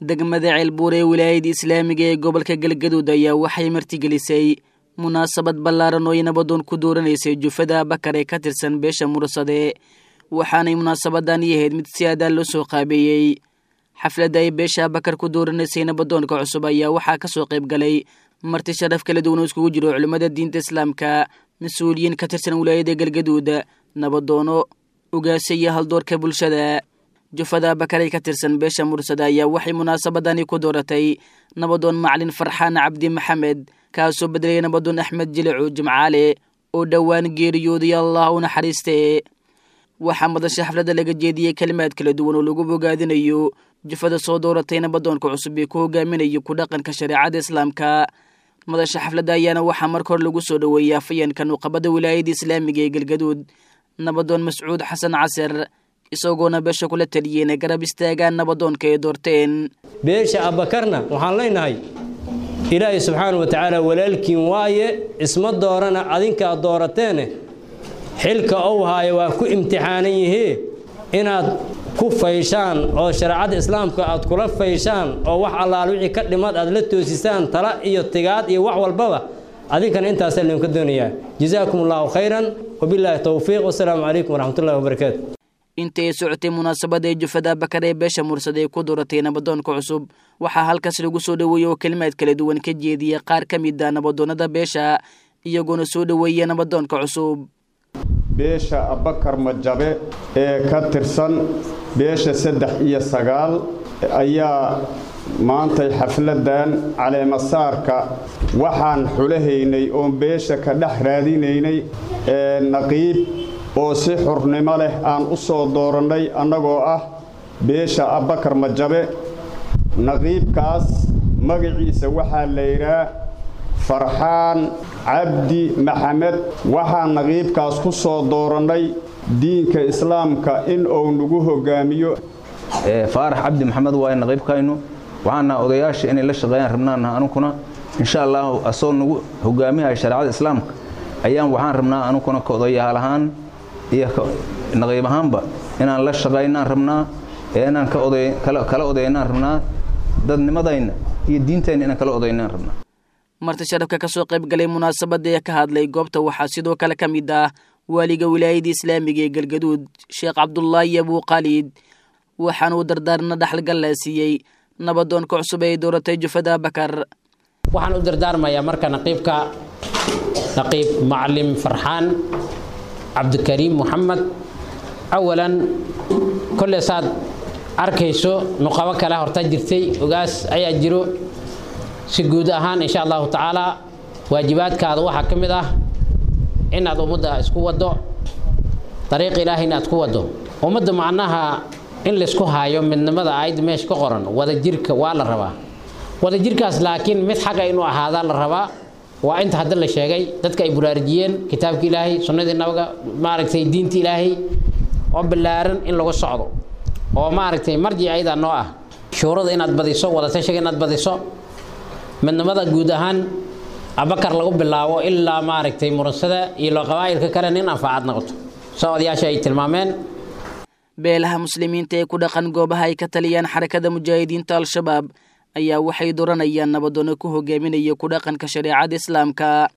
degmada ceelbuur ee wilaayada islaamiga ee gobolka galgaduud ayaa waxay martigelisay munaasabad ballaaran oo ay nabadoon ku dooranaysay jufada bakar ee ka tirsan beesha mursade waxaanay munaasabadani ahayd mid si aadaan loo soo qaabeeyey xafladda ay beesha bakar ku dooranaysay nabadoonka cusub ayaa waxaa ka soo qayb galay marti sharaf kala duwan oo iskugu jiro culimmada diinta islaamka mas-uuliyiin ka tirsan wilaayada galgaduud nabadoono ugaase iyo haldoorka bulshada jufada bakaray ka tirsan beesha mursada ayaa waxay munaasabadani ku dooratay nabadoon macalin farxaan cabdi maxamed kaasoo bedelaya nabadoon axmed jilicu jimcaale oo dhowaan geeriyooday allah u naxariiste waxaa madasha xafladda laga jeediyey kelimaad kala duwan oo lagu bogaadinayo jufada soo dooratay nabadoonka cusub ee ku hogaaminayo ku dhaqanka shareecada islaamka madasha xafladda ayaana waxaa marka hore lagu soo dhoweeyey afayeenka nuqabada wilaayada islaamiga ee galgaduud nabadoon mascuud xasan casir isagoona beesha kula taliyey inay garab istaagaan nabadoonka ay doorteen beesha abbakarna waxaan leenahay ilaahay subxaana wa tacaala walaalkiin waaye isma doorana adinkaa doorateene xilka ou haayo waa ku imtixaanan yihii inaad ku fayshaan oo shareecadda islaamka aad kula fayshaan oo wax allaal wixii ka dhimad aad la toosisaan tala iyo tigaad iyo wax walbaba adinkana intaasaa laydinka doonayaa jazaakum allahu khayran wabilaahi towfiiq wasalaamu calaykum waraxmatullahi wabarakaatu intay socotay munaasabada ee jufada bakar ee beesha mursad ee ku dooratay nabadoonka cusub waxaa halkaas lagu soo dhoweeyey oo kelimaad kala duwan ka jeediyey qaar ka mid a nabadoonnada beesha iyagoona soo dhoweeya nabadoonka cusub beesha abakar majabe ee ka tirsan beesha saddex iyo sagaal ayaa maantay xafladdan caleemasaarka waxaan xulahaynay oon beesha ka dhex raadinaynay ee naqiib oo si xurnimo leh aan u soo doorannay annagoo ah beesha abbakar majabe naqiibkaas magaciisa waxaa la yidhaah farxaan cabdi maxamed waxaan naqiibkaas ku soo doorannay diinka islaamka in uu nagu hoggaamiyo faarax cabdi maxamed waaye naqiibkaynu waxaana odayaasha inay la shaqeeyaan rabnaana anukuna insha allahu asoo nagu hogaamiyaha shareecada islaamka ayaan waxaan rabnaa anukuna ka odayaal ahaan iyo naqiib ahaanba inaan la shaqaynaan rabnaa ee inaan kala odaynaan rabnaa dadnimadayna iyo diintayna inaan kala odaynaan rabnaa marti sharafka ka soo qayb galay munaasabadda ee ka hadlay goobta waxaa sidoo kale ka mid ah waaliga wilaayada islaamiga ee galgaduud sheekh cabdulaahi abuu khaalid waxaana uu dardaarna dhaxalgalla siiyey nabadoonka cusub ee dooratay jufada bakar waxaan u dardaarmayaa marka naqiibka naqiib macalin farxaan cabdikariim moxamed awalan kolle saad arkayso nuqabo kale horta jirtay ogaas ayaa jiro si guud ahaan insha allahu tacaala waajibaadkaada waxaa ka mid ah inaad ummadda isku waddo dariiq ilaahay inaad ku waddo ummadda macnaha in laysku haayo midnimada aayadda meesha ka qoran wadajirka waa la rabaa wadajirkaas laakiin mid xaqa inuu ahaadaa la rabaa waa inta hadda la sheegay dadka ay buraarujiyeen kitaabka ilaahay sunnadii nabaga maaragtay diinta ilaahay oo ballaaran in lagu socdo oo maaragtay marjic ayadaa noo ah shuurada inaad badiso wadatashiga inaad badiso midnimada guud ahaan abakar lagu bilaabo ilaa maaragtay murasada iyo qabaa'ilka kale nin anfaacad noqoto soo odayaasha ay tilmaameen beelaha muslimiinta ee ku dhaqan goobaha ay ka taliyaan xarakada mujaahidiinta al-shabaab ayaa waxay dooranayaan nabadoono ku hogaaminaya ku dhaqanka shareecada islaamka